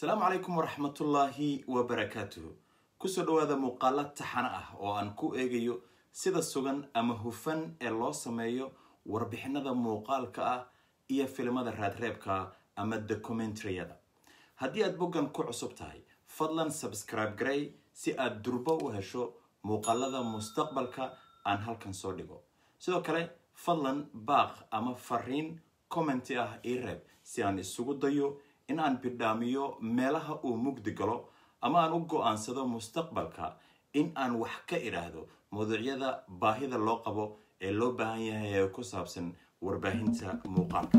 asalaamu calaykum waraxmatullaahi wabarakaatuhu kusoo dhawaada muuqaalo taxano ah oo aan ku eegayo sida sugan ama hufan ee loo sameeyo warbixinada muuqaalka ah iyo filimada raadreebka ama documentariyada haddii aad boggan ku cusub tahay fadlan subscribe garey si aad durbo u hesho muuqaalada mustaqbalka aan halkan soo dhigo sidoo kale fadlan baaq ama fariin commenti ah ii reeb si aan isugu dayo in aan bidhaamiyo meelaha uu mugdi galo ama aan u go-aansado mustaqbalka in aan wax ka idhaahdo mawduucyada baahida loo qabo ee loo baahan yahay ee ku saabsan warbaahinta muuqaalka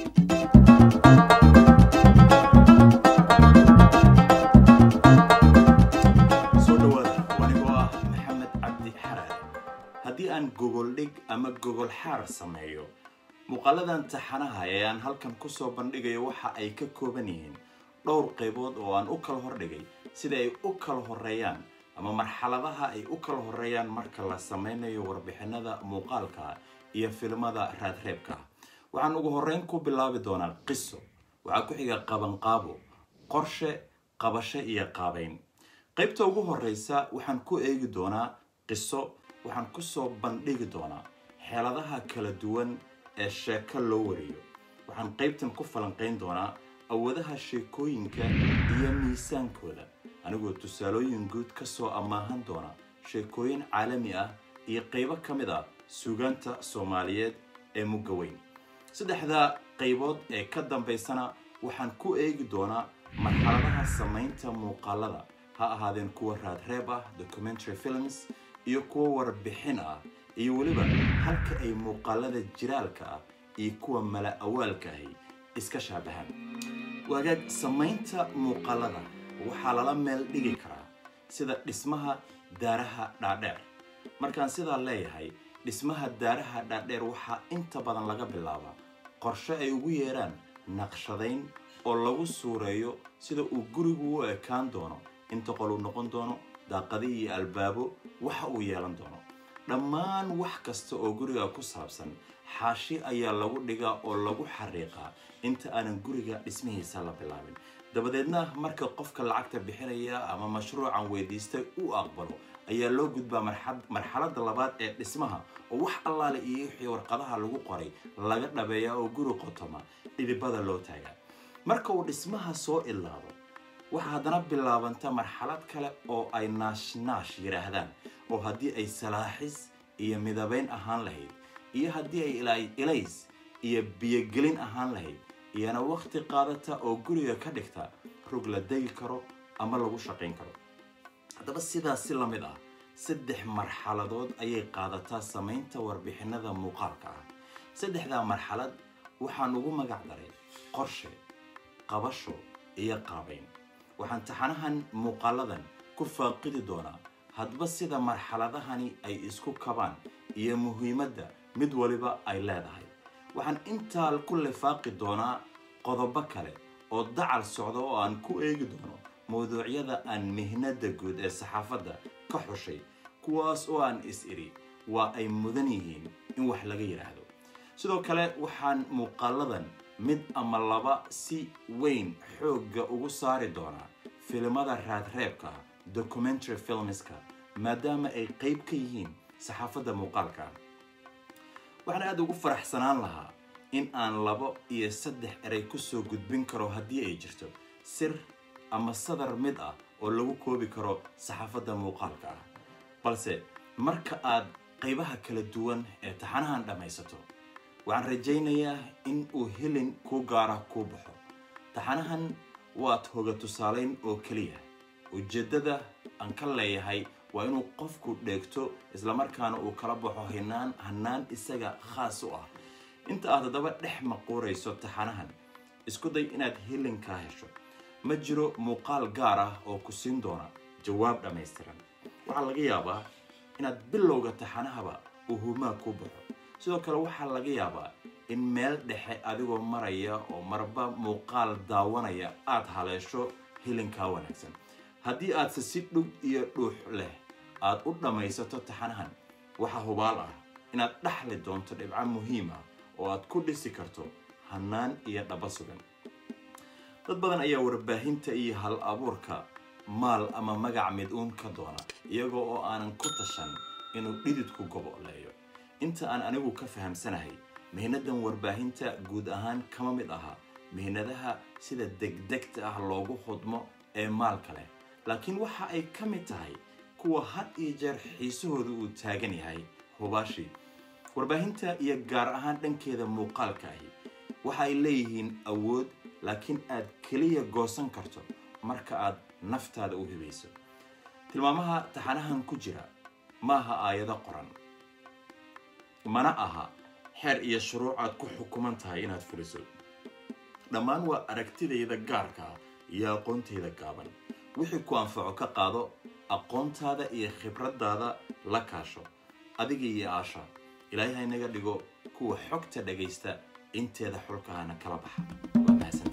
soo dhawaada wanigoo ah maxamed cabdi xaraare haddii aan gogol dhig ama gogol xaar sameeyo muuqaaladan taxanaha ee aan halkan kusoo bandhigayo waxa ay ka kooban yihiin dhowr qaybood oo aan u kala hordhigay sida ay u kala horeeyaan ama marxaladaha ay u kala horeeyaan marka la sameynayo warbixinada muuqaalka iyo filimada raadreebka waxaan ugu horeyn ku bilaabi doonaa qiso waxaa ku xiga qabanqaabo qorshe qabasho iyo qaabeyn qaybta ugu horeysa waxaan ku eegi doonaa qiso waxaan kusoo bandhigi doonaa xeeladaha kala duwan ee sheeko loo wariyo waxaan qaybtan ku falanqeyn doonaa awoodaha sheekooyinka iyo miisaankooda anigoo tusaalooyin guud kasoo ammaahan doona sheekooyin caalami ah iyo qaybo ka mid ah suugaanta soomaaliyeed ee mugga weyn saddexda qaybood ee ka dambaysana waxaan ku eegi doonaa marxaladaha samaynta muuqaalada ha ahaadeen kuwa raadreeb ah documentary films iyo kuwa warbixin ah iyo weliba halka ay muuqaalada jiraalka ah iyo kuwa mala awaalka ahi iska shaabahaan wagaag samaynta muuqaalada waxaa lala meel dhigi karaa sida dhismaha daaraha dhaadheer markaan sidaa leeyahay dhismaha daaraha dhaadheer waxaa inta badan laga bilaabaa qorshe ay ugu yeeraan naqshadayn oo lagu suureeyo sida uu gurigu u ekaan doono inta qol uu noqon doono daaqadi iyo albaabo waxa uu yeelan doono dhammaan wax kasta oo guriga ku saabsan xaashi ayaa lagu dhigaa oo lagu xariiqaa inta aanan guriga dhismihiisa la bilaabin dabadeedna marka qofka lacagta bixinaya ama mashruucan weydiistay u aqbalo ayaa loo gudbaa marxaladda labaad ee dhismaha oo wax allaale iyo wixii warqadaha lagu qoray laga dhabeeyaa oo guri qotoma dhidibada loo taagaa marka uu dhismaha soo ilaado waxaa haddana bilaabanta marxalad kale oo ay naashnaash yidhaahdaan oo haddii ay salaaxis iyo midabeyn ahaan lahayd iyo haddii ay ilays iyo biyogelin ahaan lahayd iyana wakhti qaadata oo guriga ka dhigta rug la degi karo ama lagu shaqayn karo haddaba sidaas si la mid ah saddex marxaladood ayay qaadataa samaynta warbixinada muuqaalka ah saddexdaa marxalad waxaan ugu magac daray qorshe qabasho iyo qaabeyn waxaan taxanahan muuqaaladan ku faaqidi doonaa hadba sida marxaladahani ay isku kabaan iyo muhiimadda mid waliba ay leedahay waxaan intaa ku lifaaqi doonaa qodobo kale oo dacal socda oo aan ku eegi doono mawduucyada aan mihnada guud ee saxaafadda ka xushay kuwaas oo aan is iri waa ay mudan yihiin in wax laga yidhaahdo sidoo kale waxaan muuqaaladan mid ama laba si weyn xoogga ugu saari doonaa filimada raadreebka documentary filmska maadaama ay qayb ka yihiin saxaafadda muuqaalka waxaan aada ugu faraxsanaan lahaa in aan labo iyo saddex erey kusoo gudbin karo haddii ay jirto sir ama sadar mid ah oo lagu koobi karo saxaafadda muuqaalka ah balse marka aad qaybaha kala duwan ee taxanahan dhammaysato waxaan rajaynayaa in uu helin kuu gaara kuu baxo taxanahan waad hoga tusaalayn oo keliya ujeeddada aan ka leeyahay waa inuu qofku dheegto islamarkaana uu kala baxo hinaan hanaan isaga khaas u ah inta aad haddaba dhex maquurayso taxanahan isku day inaad hilinkaa hesho ma jiro muuqaal gaar ah oo ku siin doona jawaab dhammaystiran waxaa laga yaabaa inaad bilowga taxanahaba uu humaa ku baxo sidoo kale waxaa laga yaabaa in meel dhexe adigoo maraya oo marba muuqaal daawanaya aad haleesho hilinkaa wanaagsan haddii aadse si dhug iyo dhuux leh aad u dhammaysato taxanahan waxaa hubaal ah inaad dhaxli doonto dhibco muhiim ah oo aad ku dhisi karto hanaan iyo dhaba sugan dad badan ayaa warbaahinta iyo hal abuurka maal ama magac mid uun ka doona iyagoo oo aanan ku tashan inuu dhididku goboleeyo inta aan anigu ka fahamsanahay mihnadan warbaahinta guud ahaan kama mid aha mihnadaha sida degdegta ah loogu hudmo ee maalka leh laakiin waxa ay ka mid tahay kuwa had iyo jeer xiisahooda uu taagan yahay hubaashi warbaahinta iyo gaar ahaan dhankeeda muuqaalka ahi waxa ay leeyihiin awood laakiin aad keliya goosan karto marka aad naftaada u hibayso tilmaamaha taxanahan ku jira maaha aayado qoran mana aha xeer iyo shuruuc aad ku xukuman tahay inaad fuliso dhammaan waa aragtidayda gaarka ah iyo aqoontayda gaaban wixii ku anfaco ka qaado aqoontaada iyo khibraddaada la kaasho adiga iyo aasha ilaahay ha inaga dhigo kuwa xogta dhagaysta inteeda xulkahana kala baxa waa mahadsan